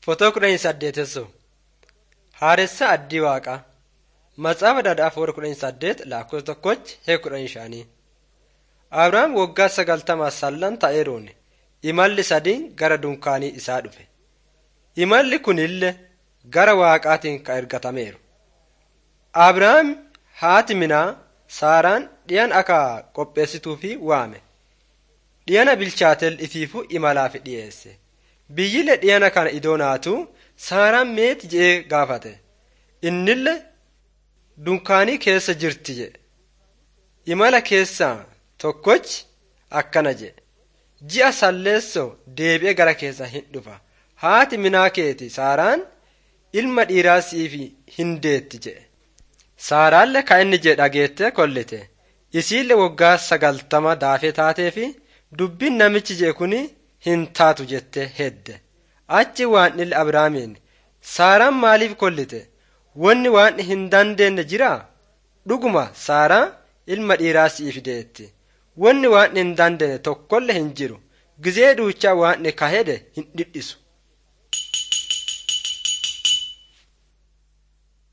Fotoo kudhanii saddeetessoo Haaressa Addii Waaqaa Matsaafaa Dhadhaaf warra kudhanii saddeet lakkoofsa tokkochi hee kudhanii shanii Abrahaam waggaa sagaltamaa sallan ta'eeruun imalli sadiin gara dunkaanii isaa dhufe. Imalli kunillee gara Waaqaatiin ka ergatameeru. Abrahaam haati minaa Saaraan dhiyan akka qopheessituufi waame. Dhiyana bilchaatel ifiifu imalaaf dhiyeesse. Biyyile dhiyana kana idoo naatu Saaraan meeti je'ee gaafate. Innille dunkaanii keessa jirti jedhe. Imala keessaa tokkochi akkana jedhe. Ji'a salleessoo deebi'ee gara keessa hin dhufa. Haati minaa keeti Saaraan ilma dhiiraa siif hin deetti jedhe. Saaraallee ka inni jedhe dhageettee kollite. Isiillee waggaa sagaltama daafee taatee fi dubbiin namichi jedhe kuni hin taatu jettee hedde. Achi waan illee Abrahaamiin Saaraan maaliif kollite? Wanni waan hin dandeenye jiraa? Dhuguma Saaraa ilma dhiiraa siif deetti. Wanni waan hin dandeenye tokkollee hin jiru. Gizee duuchaa waan ka hede hin dhidhisu.